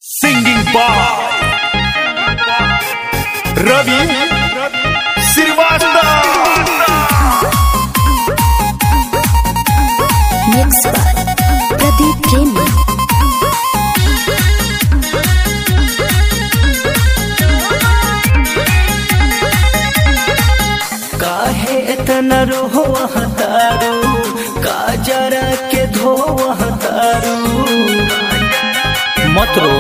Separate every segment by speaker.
Speaker 1: Singing by Ravi Srivastava.
Speaker 2: Mixed by Pradeep Premi.
Speaker 3: काहे इतना रोह तारू काजरा के धोह तारू मत रो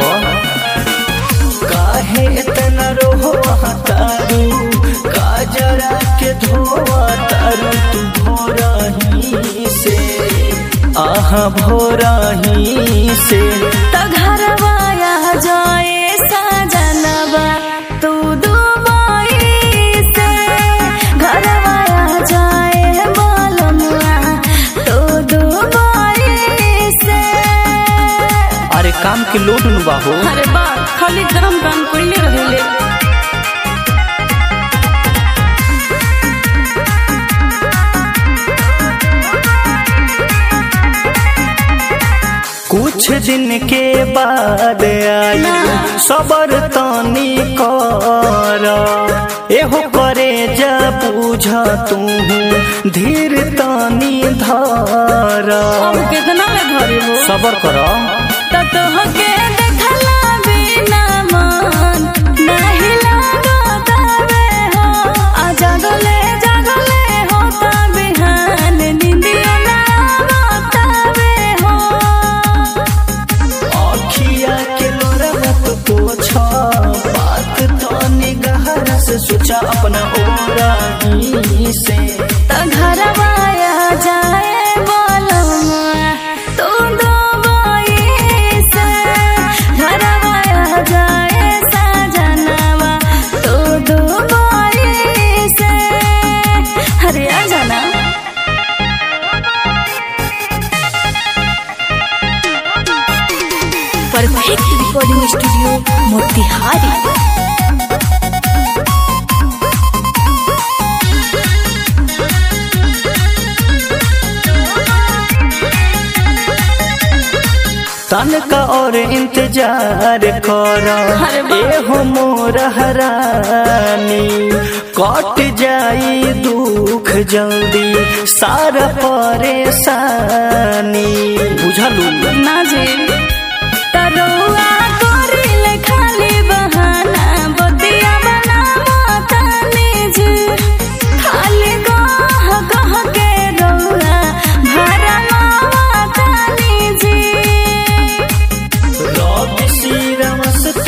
Speaker 3: काहे इतना रोह तारू काजरा के धोह तारू तू भोरही से आहा भोरही से
Speaker 2: त घरवाया जाए सजनवा तू दुबई से घरवाया जाए बोलमुआ तू दुबई से
Speaker 3: अरे काम के लोड नुबा हो
Speaker 2: अरे बा खाली गरम काम कइले रहेले
Speaker 3: कुछ दिन के बाद आई सबर तानी कर एहो करे जा बुझ तू धीर तानी धर
Speaker 2: अब कितना में घरे हो
Speaker 3: सबर कर
Speaker 2: त तोहके देखला बिना मन नाही लागत बे हो आ जागले जागले होता बिहान निंदिया ना आवत बे हो
Speaker 3: अखिया के लोरत पोछ बात तानी गहरा से सोचा अपना ओरा से
Speaker 2: त घरवाया जाए बोलमुआ तू दुबई से घरवाया जाए सजनवा तू दुबई से अरे आ जाना परफेक्ट रिकॉर्डिंग स्टूडियो मोतिहारी
Speaker 3: तनका और इंतजार कर
Speaker 2: अरे बा-
Speaker 3: एहो मोर हरानी कट जाई दुख जल्दी सारा परेशानी बुझलू
Speaker 2: ना जे तरुआ करिले खाली बहाना बदिया बनावा तनी जे खाली गह गह के रउआ भरमावा तनी जे
Speaker 3: रवि श्री रमस